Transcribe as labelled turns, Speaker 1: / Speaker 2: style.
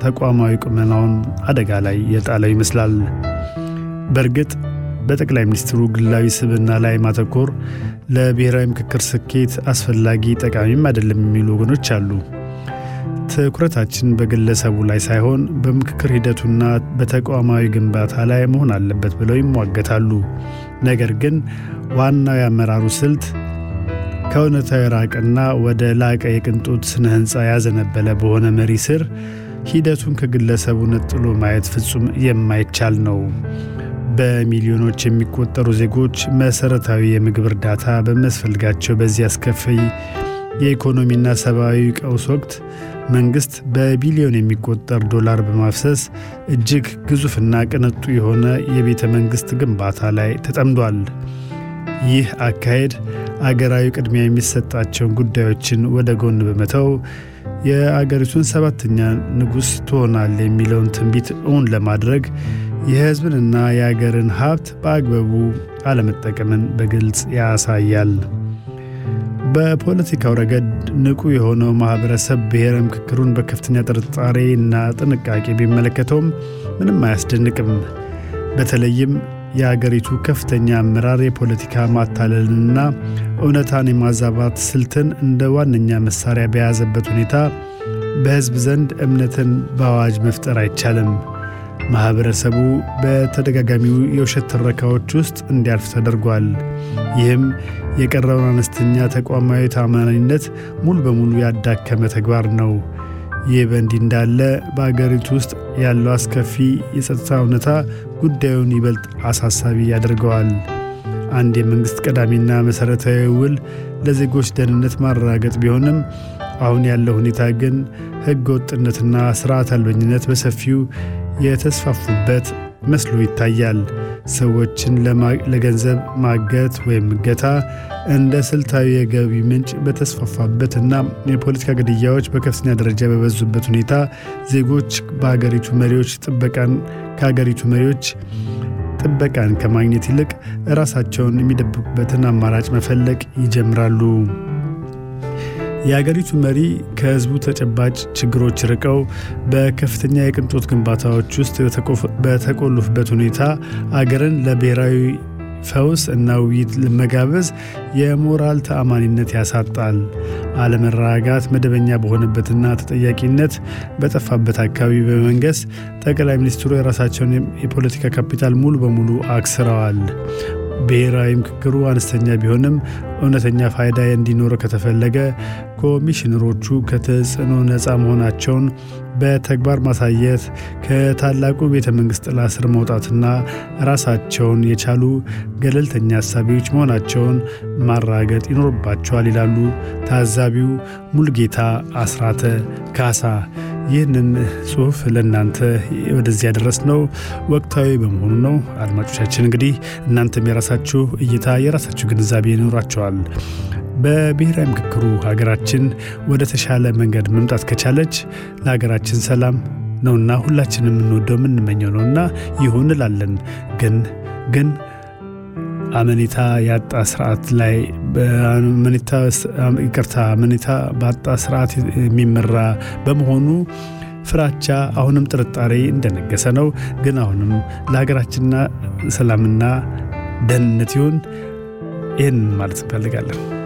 Speaker 1: ተቋማዊ ቁመናውን አደጋ ላይ የጣለው ይመስላል። በእርግጥ በጠቅላይ ሚኒስትሩ ግላዊ ስብዕና ላይ ማተኮር ለብሔራዊ ምክክር ስኬት አስፈላጊ ጠቃሚም አይደለም የሚሉ ወገኖች አሉ። ትኩረታችን በግለሰቡ ላይ ሳይሆን በምክክር ሂደቱና በተቋማዊ ግንባታ ላይ መሆን አለበት ብለው ይሟገታሉ። ነገር ግን ዋናው የአመራሩ ስልት ከእውነታዊ ራቅና ወደ ላቀ የቅንጦት ስነ ሕንፃ ያዘነበለ በሆነ መሪ ስር ሂደቱን ከግለሰቡ ነጥሎ ማየት ፍጹም የማይቻል ነው። በሚሊዮኖች የሚቆጠሩ ዜጎች መሠረታዊ የምግብ እርዳታ በሚያስፈልጋቸው በዚህ አስከፊ የኢኮኖሚና ሰብአዊ ቀውስ ወቅት መንግሥት በቢሊዮን የሚቆጠር ዶላር በማፍሰስ እጅግ ግዙፍና ቅንጡ የሆነ የቤተ መንግሥት ግንባታ ላይ ተጠምዷል። ይህ አካሄድ አገራዊ ቅድሚያ የሚሰጣቸውን ጉዳዮችን ወደ ጎን በመተው የአገሪቱን ሰባተኛ ንጉሥ ትሆናል የሚለውን ትንቢት እውን ለማድረግ የሕዝብንና የአገርን ሀብት በአግባቡ አለመጠቀምን በግልጽ ያሳያል። በፖለቲካው ረገድ ንቁ የሆነው ማኅበረሰብ ብሔረ ምክክሩን በከፍተኛ ጥርጣሬ እና ጥንቃቄ ቢመለከተውም ምንም አያስደንቅም። በተለይም የአገሪቱ ከፍተኛ አመራር የፖለቲካ ማታለልንና እውነታን የማዛባት ስልትን እንደ ዋነኛ መሳሪያ በያዘበት ሁኔታ በሕዝብ ዘንድ እምነትን በአዋጅ መፍጠር አይቻልም። ማኅበረሰቡ በተደጋጋሚው የውሸት ትረካዎች ውስጥ እንዲያልፍ ተደርጓል። ይህም የቀረውን አነስተኛ ተቋማዊ ታማኝነት ሙሉ በሙሉ ያዳከመ ተግባር ነው። ይህ በእንዲህ እንዳለ በአገሪቱ ውስጥ ያለው አስከፊ የጸጥታ እውነታ ጉዳዩን ይበልጥ አሳሳቢ ያደርገዋል። አንድ የመንግሥት ቀዳሚና መሠረታዊ ውል ለዜጎች ደህንነት ማረጋገጥ ቢሆንም አሁን ያለው ሁኔታ ግን ሕገ ወጥነትና ሥርዓት አልበኝነት በሰፊው የተስፋፉበት መስሎ ይታያል። ሰዎችን ለገንዘብ ማገት ወይም እገታ እንደ ስልታዊ የገቢ ምንጭ በተስፋፋበት እና የፖለቲካ ግድያዎች በከፍተኛ ደረጃ በበዙበት ሁኔታ ዜጎች በአገሪቱ መሪዎች ጥበቃን ከአገሪቱ መሪዎች ጥበቃን ከማግኘት ይልቅ ራሳቸውን የሚደብቁበትን አማራጭ መፈለግ ይጀምራሉ። የአገሪቱ መሪ ከሕዝቡ ተጨባጭ ችግሮች ርቀው በከፍተኛ የቅንጦት ግንባታዎች ውስጥ በተቆለፉበት ሁኔታ አገርን ለብሔራዊ ፈውስ እና ውይይት ለመጋበዝ የሞራል ተአማኒነት ያሳጣል። አለመረጋጋት መደበኛ በሆነበትና ተጠያቂነት በጠፋበት አካባቢ በመንገስ ጠቅላይ ሚኒስትሩ የራሳቸውን የፖለቲካ ካፒታል ሙሉ በሙሉ አክስረዋል። ብሔራዊ ምክክሩ አነስተኛ ቢሆንም እውነተኛ ፋይዳ እንዲኖረው ከተፈለገ ኮሚሽነሮቹ ከተጽዕኖ ነፃ መሆናቸውን በተግባር ማሳየት፣ ከታላቁ ቤተ መንግሥት ጥላ ስር መውጣትና ራሳቸውን የቻሉ ገለልተኛ አሳቢዎች መሆናቸውን ማራገጥ ይኖርባቸዋል ይላሉ ታዛቢው ሙልጌታ አስራተ ካሳ። ይህንን ጽሑፍ ለእናንተ ወደዚህ ያደረስነው ወቅታዊ በመሆኑ ነው። አድማጮቻችን እንግዲህ እናንተም የራሳችሁ እይታ የራሳችሁ ግንዛቤ ይኖራቸዋል። በብሔራዊ ምክክሩ ሀገራችን ወደ ተሻለ መንገድ መምጣት ከቻለች ለሀገራችን ሰላም ነውና ሁላችን የምንወደው የምንመኘው ነውና ይሁን እላለን። ግን ግን አመኔታ ያጣ ስርዓት ላይ ይቅርታ አመኔታ ባጣ ስርዓት የሚመራ በመሆኑ ፍራቻ አሁንም ጥርጣሬ እንደነገሰ ነው። ግን አሁንም ለሀገራችንና ሰላምና ደህንነት ይሁን ይህን ማለት እንፈልጋለን።